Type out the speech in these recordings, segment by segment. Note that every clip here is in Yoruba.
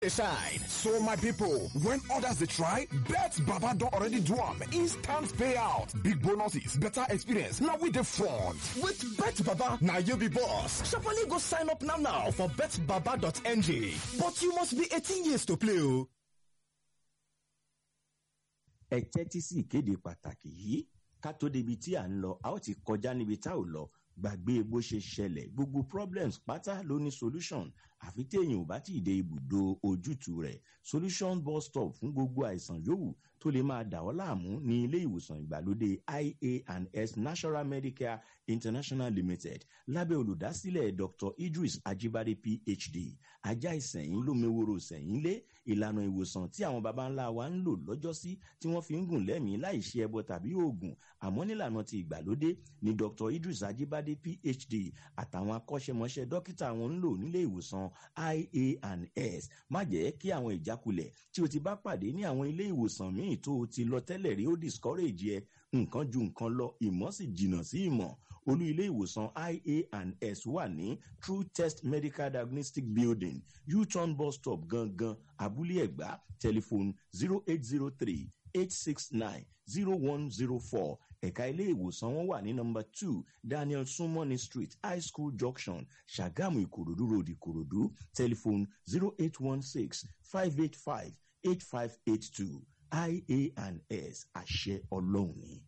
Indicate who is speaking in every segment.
Speaker 1: shine. So my people, when others they try, Bet Baba don already do am. Instant payout, big bonuses, better experience. Now with the front. With Bet Baba, now you be boss. Sharply go sign up now now for betbaba.ng. But you must be 18 years to play o.
Speaker 2: ẹ tẹ́tí sí ìkéde pàtàkì yìí ká tó débi tí à ń lọ a ó ti kọjá níbi tá ò lọ gbàgbé bó ṣe ṣẹlẹ̀ gbogbo problems pátá ló ní solution àfi téèyàn ò bá tí ì dé ibùdó ojútùú rẹ̀ solution bus stop fún gbogbo àìsàn yòówù tó lè máa dà ọ́ láàmú ní ilé ìwòsàn ìgbàlódé ia&s national medicare international limited lábẹ́ olùdásílẹ̀ dr idris ajibade phd ajá ìsẹ̀yìn lómeworo sẹ̀yìn lé ìlànà ìwòsàn tí àwọn baba ńlá wa ń lò lọ́jọ́sí tí wọ́n fi ń gùn lẹ́mìí láì ṣe ẹbọ tàbí oògùn àmọ́ nílànà ti ìgbàlódé ni dr idris ajibade phd àtàwọn akọ́ṣẹ́mọṣẹ́ dókítà wọn ń lò nílé ìwòsàn ia&s má jẹ́ kí àwọn ìjákulẹ̀ tí o ti bá pàdé ní àwọn ilé ìwòsàn míì tó o ti lọ tẹ́lẹ̀ rí ó discourage ẹ nǹkan ju nǹkan lọ ìmọ̀ sì jìnnà sí ìmọ̀ olú ilé ìwòsàn ia&s wà ní true test medical diagnostic building u-turn bus stop gangan abúlé ẹ̀gbá telephone zero eight zero three eight six nine zero one zero four ẹ̀ka ilé ìwòsàn wọn wà ní nọmba two daniel sumoni street high school junction ṣàgámù ìkòròdú road ìkòròdú telephone zero eight one six five eight five eight five eight two ia&s àṣẹ ọlọ́run ni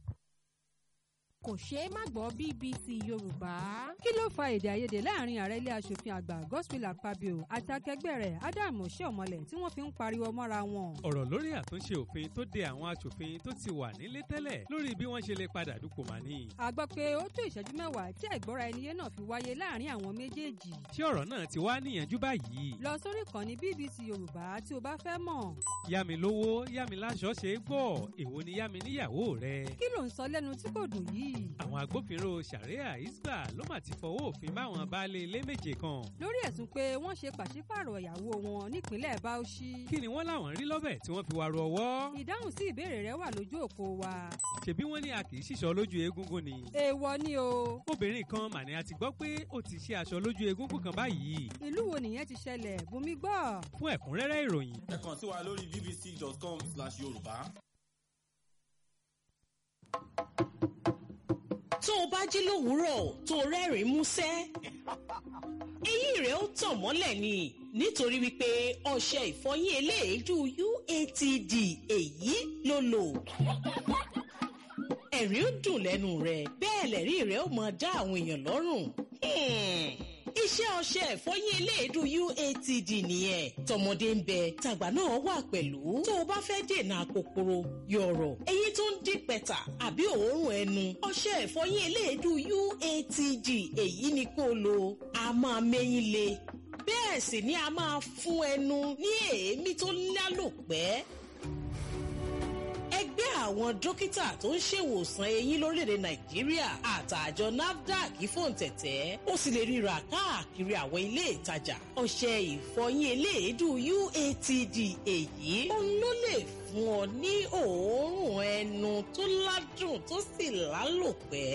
Speaker 3: kò ṣeé má gbọ́ bbc yorùbá. kí ló fa èdè àìyedè láàrin ààrẹ ilé asòfin àgbà gospel akpabio àti akẹgbẹ́ rẹ̀ adam oshiomhole tí wọ́n fi ń pariwo mọ́ra wọn.
Speaker 4: ọ̀rọ̀ lórí àtúnṣe òfin tó de àwọn asòfin tó ti wà nílé tẹ́lẹ̀ lórí bí wọ́n ṣe lè padà dupò mà ní.
Speaker 3: a gbọ́ pé ó tó ìṣẹ́jú mẹ́wàá tí àìgbọ́ra ẹniyé náà fi wáyé láàrin àwọn méjèèjì.
Speaker 4: ṣé ọ̀rọ̀ náà ti wá níyànjú báyìí.
Speaker 3: lọ sórí ìkànnì bbc yorùbá tí o bá fẹ́ mọ̀.
Speaker 4: yá mi lówó yá mi láṣọ ṣe é gbọ́ èwo ni yá mi níyàwó rẹ.
Speaker 3: kí ló ń sọ lẹ́nu tí kò dùn yìí
Speaker 4: àwọn agbófinró sharia isba ló mà ti fọwọ́ òfin báwọn baálé ilé méje kan.
Speaker 3: lórí ẹ̀sùn pé wọ́n ṣe pàṣípààrọ̀ ìyàwó wọn nípínlẹ̀ bauchi.
Speaker 4: kí ni wọ́n láwọn rí lọ́bẹ̀ tí wọ́n fi wá ru ọwọ́.
Speaker 3: ìdáhùn sí ìbéèrè rẹ wà lójú òpó wa.
Speaker 4: ṣebí wọ́n ní a kì í ṣìṣọ́ lójú egungun ni.
Speaker 3: èèwọ̀ ni o.
Speaker 4: obìnrin kan mà ní a ti gbọ́ pé ó ti ṣe aṣọ lójú egungun kan báyìí.
Speaker 3: ìlú wo nìyẹn ti ṣẹlẹ̀ bùnmi gbọ́.
Speaker 4: fún ẹ̀kúnrẹ́rẹ́ ìròyìn.
Speaker 5: ẹ kàn sí wa lórí bbc.com/yorùbá.
Speaker 6: tó o bá jí lówùúrọ̀ tó o rẹ́rìn-ín músẹ́ eyín rẹ̀ ó tàn mọ́lẹ̀ ni nítorí wípé ọṣẹ ìfọyín eléèédú uatd èyí ló lò ẹ̀rín ó dùn lẹ́nu rẹ̀ bẹ́ẹ̀ lẹ́rí rẹ̀ ó máa dá àwọn èèyàn lọ́rùn iṣẹ́ ọṣẹ ìfọyín eléèdú uatd nìyẹn tọmọdé ń bẹ tàgbà náà wà pẹ̀lú tó o bá fẹ́ dènà kòkòrò yọ̀rọ̀ eyín tó ń dín pẹ̀tà àbí òórùn ẹnu ọṣẹ ìfọyín eléèdú uatd èyí ni kó lò a máa mẹ́yìn le bẹ́ẹ̀ sì ni a máa fún ẹnu ní èémí tó lálòpẹ́ ẹgbẹ́ àwọn dókítà tó ń ṣèwòsàn eyín lórílẹ̀‐èdè nàìjíríà àtàjọ nafdac fòǹtẹ̀tẹ̀ ó sì lè ríra káàkiri àwọn ilé ìtajà ọṣẹ ìfọyín eléèédú uatd èyí òun ló lè fún ọ ní òórùn ẹnu tó ládùn tó sì lálòpẹ́.